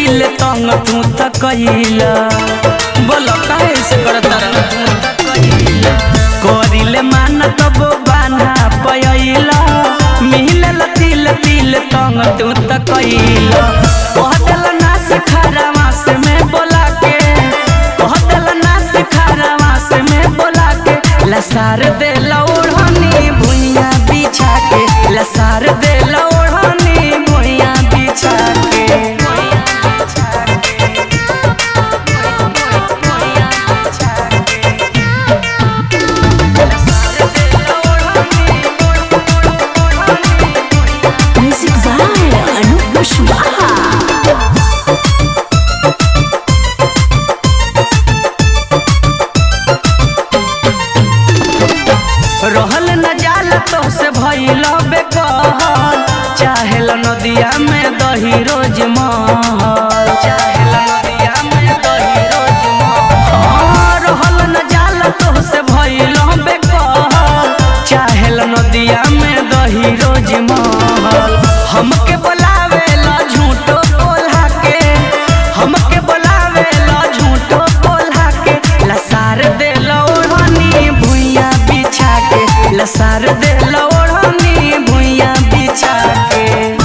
तिल तंग तू त कइला बोलो काहे से करत रह तू त कइला करिले मान तब बाना पयइला मिलल तिल तिल तंग तू त कइला कहतल नास खरवास में बोला के कहतल नास खरवास में बोला के लसार दे लौड़नी भुइया बिछा के लसार दे लौड़नी भुइया बिछा के Music by Anup Kushwaha. रहल न जाल तो से भइल बेकहल चाहेल नदिया में दही रोज महल चाहेल नदिया में दही रोज महल हाँ, रहल न जाल तो से भइल बेकहल चाहेल नदिया में दही रोज महल हमके बोलावे ला झूठो बोला के हमके बोलावे ला झूठो बोला के लसार दे लौड़नी भुइया बिछा के लसार दे लौड़नी भुइया बिछा के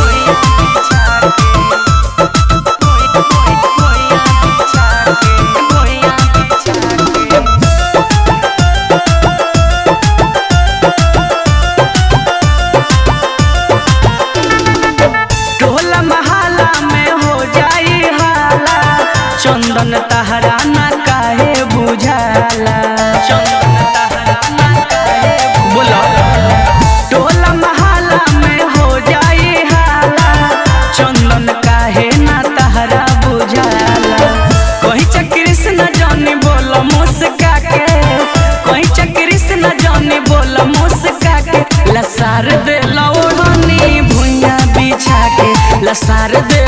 टोला महाला में हो जाई हाला चंदन तहरा ना काहे बुझाला चंदन तहरा ना काहे बोलो टोला महाला में हो जाई हाला चंदन काहे ना तहरा बुझाला कहीं च कृष्ण जानी बोल मुस्का के कहीं च कृष्ण जानी बोल मुस्का के लसार दे लौड़नी भुइया बिछा के लसार दे